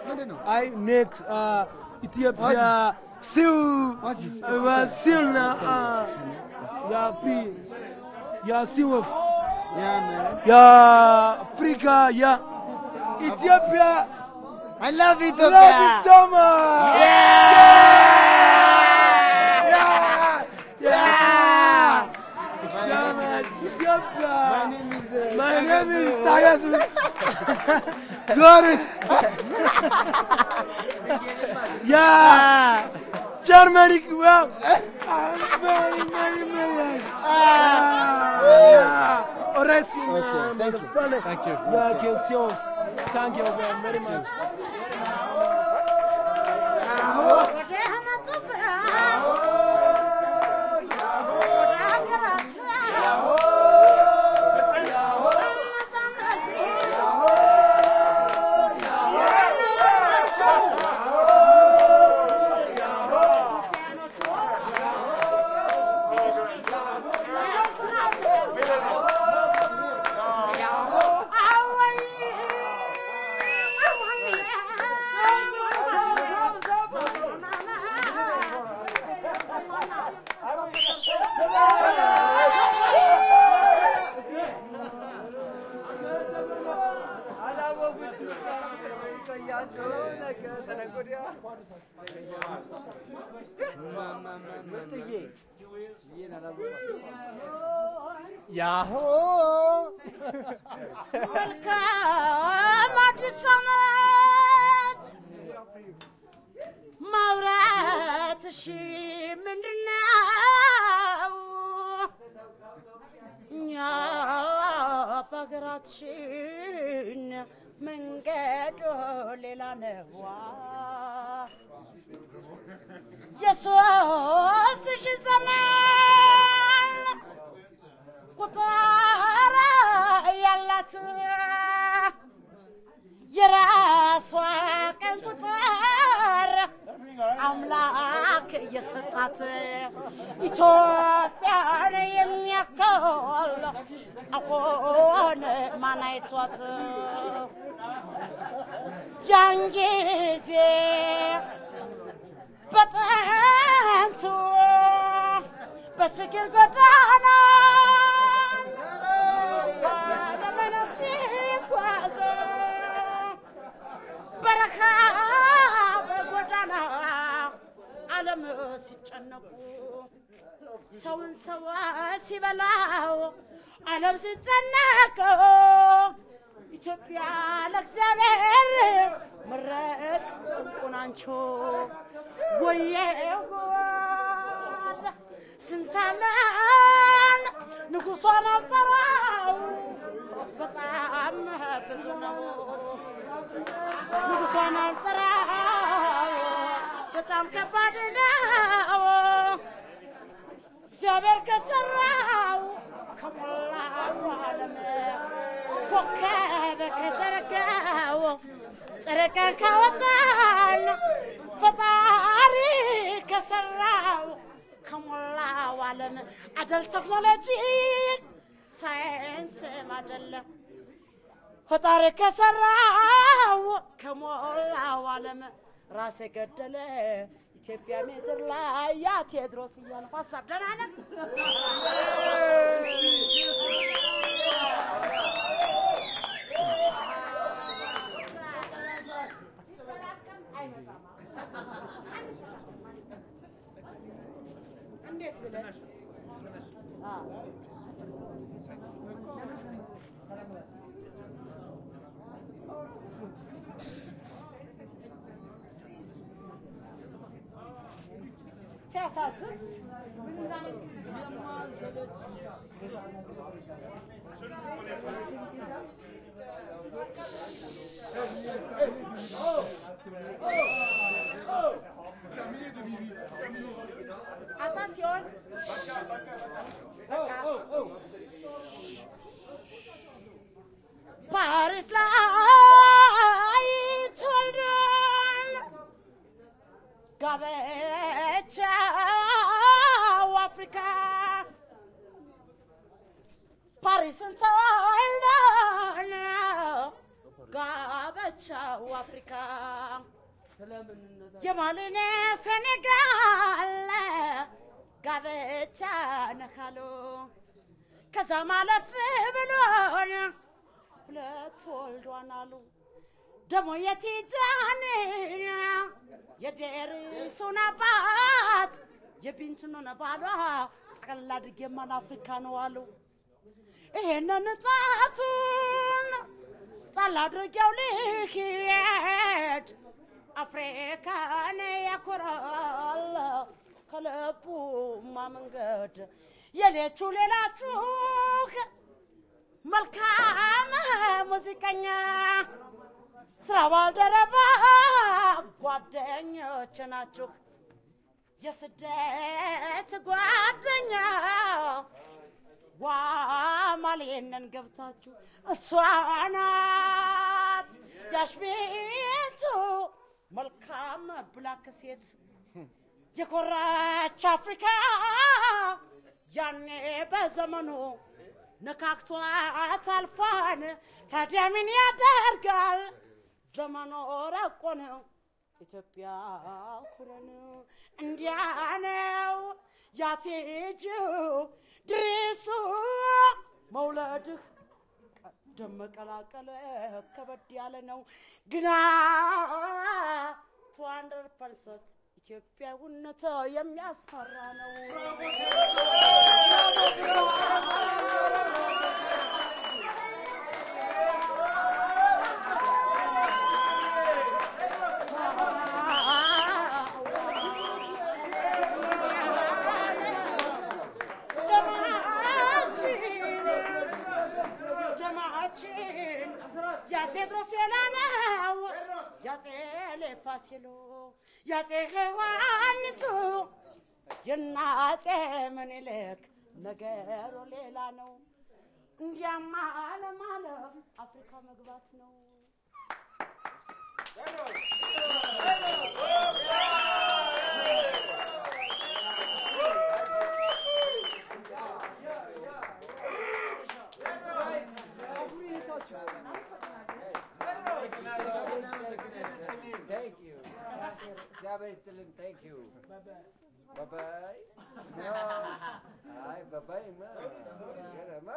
ምንድን ነው? አይ ኔክስት ኢትዮጵያ ሲው ሲል ያ ፍሪ ያ ሲወፍ Yeah, man. ያ አፍሪካ ያ ኢትዮጵያ I love love Ethiopia. you so much. Yeah. Yeah. So much Ethiopia. My name is, uh, My name is Tagasu. Goris. yeah. Germany. Well, very, very, very. Ah. Oresi. thank you. Thank you. Yeah, question. Thank you very much. ያሆ መልካም አዲስ ዓመት ማውራትሽ ምንድነው? እኛ በሀገራችን መንገዱ ሌላ ነዋ። የሶስት ሺህ ዘመን ቁጥር ያላት የራሷ ቀን ቁጥር አምላክ እየሰጣት ኢትዮጵያን የሚያክል አሁን ማን አይቷት ያን ጊዜ በጥንቱ በችግር ጎዳና ለመኖር ሲጓዙ በረሃብ ጎዳና ዓለም ሲጨነቁ ሰውን ሰው ሲበላው ዓለም ሲጨነቅ ኢትዮጵያ ለእግዚአብሔር ምረቅ እንቁናንቾ ወየ ጉድ ስንታለን ንጉሷን አልጠራው በጣም ብዙ ነው ንጉሷን አልጠራው በጣም ከባድ ነው እግዚአብሔር ከሰራው ከሞላው ዓለም ኮከብ ከዘረጋው ጨረቃን ካወጣን ፈጣሪ ከሰራው ከሞላው ዓለም አደል ቴክኖሎጂ ሳይንስም አደለም ፈጣሪ ከሰራው ከሞላው ዓለም ራስ የገደለ ኢትዮጵያ ምድር ላይ ያ ቴዎድሮስ እያልኩ ሀሳብ ደህና ነህ? እንዴት ብለህ አዎ። ሲያሳስብ ምን እንዳለ አታሲዮን ፓሪስ ላይ ተወልዷል ጋብቻው አፍሪካ ፓሪስን ተወልዷል ጋብቻው የኮራቸው አፍሪካ የማልን ሴኔጋል ጋብቻ ነካሉ ከዛ ማለፍ ብሎን ሁለት ወልዷን አሉ ደሞ የቲጃን የዴሪሱን አባት የቢንትኑን ባሏ ጠቅላላ አድርጌ ማን አፍሪካ ነው አሉ ይሄንን ጣቱን ጣል አድርጌው ልሄድ አፍሪካን ያኮራል ከልቡማ መንገድ የሌቹ ሌላችሁ መልካም ሙዚቀኛ ስራ ባልደረባ ጓደኞች ናችሁ የስደት ጓደኛ ዋ ማልየነን ገብታችሁ እሷ ናት ያሽቤቱ መልካም ብላክ ሴት የኮራች አፍሪካ ያኔ በዘመኑ ነካክቷት አልፏን ታዲያ ምን ያደርጋል ዘመኑ ረቆ ነው ኢትዮጵያ ኩነን እንዲያ ነው ያቴጁ ድሪሱ መውለድህ ቀደም መቀላቀል ከበድ ያለ ነው ግና ቱ ሀንድረድ ፐርሰንት ኢትዮጵያዊነት የሚያስፈራ ነው። ጀማዓችን የቴድሮስ የላነው ያጼ ፋሲሎ ያጼ ዮሐንሱ የናጼ ምኒልክ ነገሩ ሌላ ነው። እንዲያማ ለማለፍ አፍሪካ መግባት ነው። Thank you. እግዚአብሔር ይስጥልን። Thank you. Bye bye. አይ ባባይማ ገረማ